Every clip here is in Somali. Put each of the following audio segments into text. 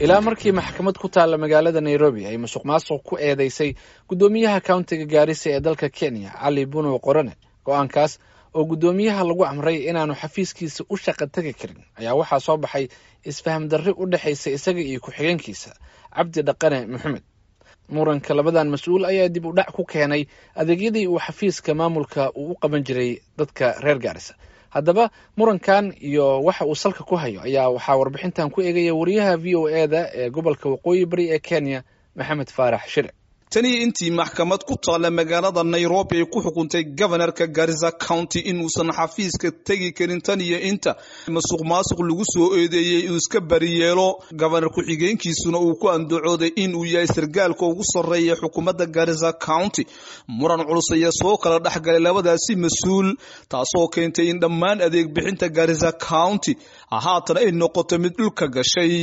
ilaa markii maxkamad ku taalla magaalada nairobi ay musuq maasuq ku eedeysay guddoomiyaha kauntiga gaarisa ee dalka kenya cali bunow qorane go-aankaas oo guddoomiyaha lagu amray inaanu xafiiskiisa u shaqa tegi karin ayaa waxaa soo baxay isfaham darri u dhexaysa isaga iyo ku-xigeenkiisa cabdi dhaqane maxamed muranka labadan mas-uul ayaa dib u dhac ku keenay adeegyadii uu xafiiska maamulka uu u qaban jiray dadka reer gaarisa haddaba murankan iyo waxa uu salka ku hayo ayaa waxaa warbixintan ku eegaya wariyaha v o e da ee gobolka waqooyi bari ee kenya maxamed faarax shire tanii intii maxkamad ku taalla magaalada nairobi ay ku xukuntay gobanarka garisa county inuusan xafiiska tegi karin tan iyo inta masuq maasuq lagu soo eedeeyey uu iska bariyeelo gobanar ku-xigeenkiisuna uu ku andacooday inuu yahay sargaalka ugu sarreeya xukuumadda garisa county muran culus ayaa soo kala dhexgalay labadaasi mas-uul taasoo keentay in dhammaan adeeg bixinta garisa county haatan ay noqoto mid dhulka gashay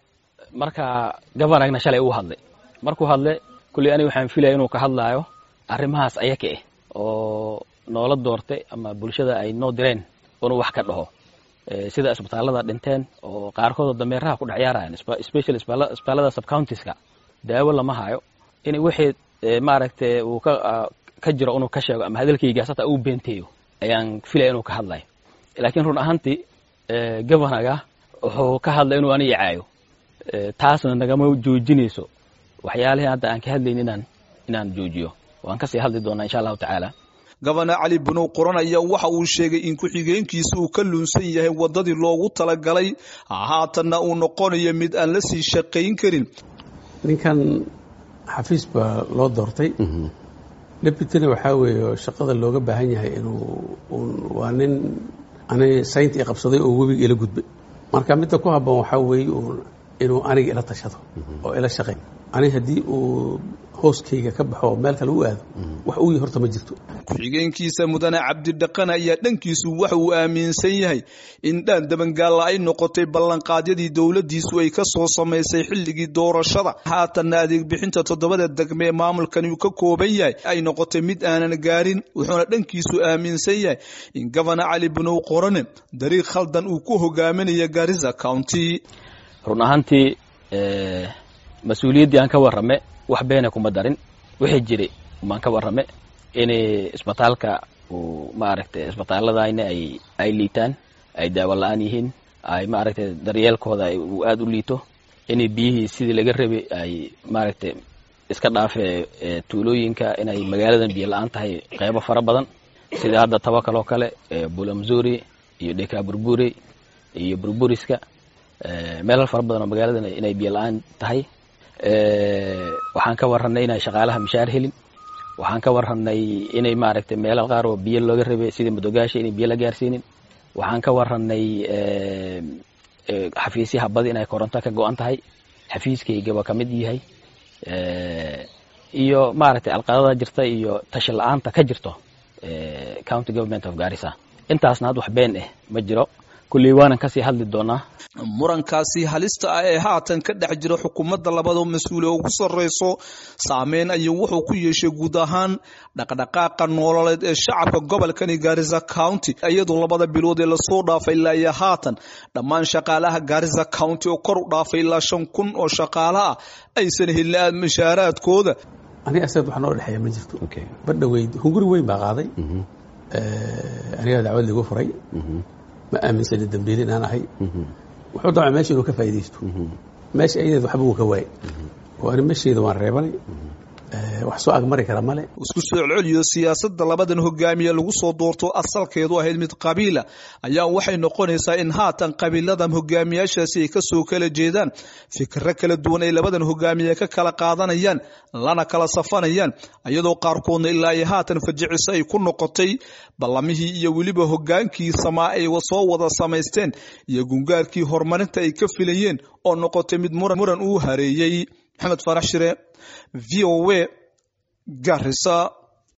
marka gobanarna shalay uu hadlay markuu hadle kulley aniga waxaan filaya inuu ka hadlaayo arrimahaas ayaka ah oo noola doortay ama bulshada ay noo direen inuu wax ka dhaho sida isbitaallada dhinteen oo qaarkood oo dameeraha ku dhex yaarayan special isbitaallada subcountiska daawo lama hayo in wixii maaragtay uu ka ka jiro inuu ka sheego ama hadalkaygaas hata uu beenteeyo ayaan filaya inuu ka hadlayo laakiin run ahaantii governaga wuxuu ka hadlay inuu aniga caayo taasna nagama joojinayso waxyaalihii hadda aan ka hadlayn inaan inaan joojiyo waan kasii hadli doonaa insha allahu tacaala gobana cali bunow qoran ayaa waxa uu sheegay in ku-xigeenkiisa uu ka luunsan yahay waddadii loogu talagalay haatanna uu noqonayo mid aan la sii shaqayn karin ninkan xafiis baa loo doortay deputyna waxaa weeye shaqada looga baahan yahay inuu waa nin ani saynta i qabsaday oo webiga ila gudbay marka midda ku habboon waxaa weeye inuu aniga ila tashado oo ila shaqayn ani haddii uu hooskayga ka baxo oo meel kale u aado wax uu horta ma jirto ku-xigeenkiisa mudane cabdidhaqan ayaa dhankiisu waxa uu aaminsan yahay in dhaan dabangaalla ay noqotay ballanqaadyadii dowladdiisu ay ka soo samaysay xilligii doorashada haatanna adeeg bixinta toddobada degme ee maamulkani uu ka kooban yahay ay noqotay mid aanan gaarin wuxuuna dhankiisu aaminsan yahay in gobana cali bunow qorane dariiq khaldan uu ku hogaaminaya garisa county run ahaantii mas-uuliyaddii aan ka warrame wax beena kuma darin wixii jiray umaan ka warrame in isbitaalka uu maaragtay isbitaaladayna ay ay liitaan ay daawo la-aan yihiin ay maaragtay daryeelkooda uu aada u liito inay biyihii sidii laga rabay ay maaragtay iska dhaafee tuulooyinka inay magaaladan biyo la-aan tahay qeybo fara badan sida hadda tabakal oo kale bulamzuri iyo dheka burburi iyo burburiska meelal fara badan oo magaaladan inay biyo la-aan tahay waxaan ka warranay inay shaqaalaha mishaar helin waxaan ka warranay inay maaragtay meelal qaar oo biyo looga rabay sida madogaasha inay biyo la gaarsiinin waxaan ka warranay xafiisyaha badi inay koronto ka go-an tahay xafiiskaygaba ka mid yahay iyo maaragtay alqadada jirta iyo tashi la-aanta ka jirto county government of garissa intaasna had wax been ah ma jiro kulley waanan kasii hadli doonaa murankaasi halista ah ee haatan ka dhex jira xukuumadda labada mas-uule ugu sarreyso saameyn ayuu wuxuu ku yeeshay guud ahaan dhaqdhaqaaqa noololeed ee shacabka gobolkani garisa county iyadoo labada bilood ee lasoo dhaafay ilaa iyo haatan dhammaan shaqaalaha garisa county oo kor u dhaafay ilaa shan kun oo shaqaala ah aysan helin mashaaraadkooda aniga asaad wax noo dhexeeya ma jirto badhaweyd hunguri weyn baa qaaday anigaa dacwad ligu furay ma aaminsani dambiil inaan ahay wuxuu damca meesha inuu ka faa'idaysto meesha ayadeed waxba wuu ka waayey oo ani meeshayda waan reebanay wax soo agmari kara male isku soo celceliyo siyaasadda labadan hogaamiye lagu soo doorto asalkeedu ahayd mid qabiila ayaa waxay noqonaysaa in haatan qabiiladan hogaamiyaashaasi ay kasoo kala jeedaan fikiro kala duwan ay labadan hogaamiye ka kala qaadanayaan lana kala safanayaan iyadoo qaarkoodna ilaa iyo haatan fajiciso ay ku noqotay ballamihii iyo weliba hogaankii samaa ay soo wada samaysteen iyo gungaarkii horumarinta ay ka filayeen oo noqotay mid muran uu hareeyey maxamed farax shire v o a garissa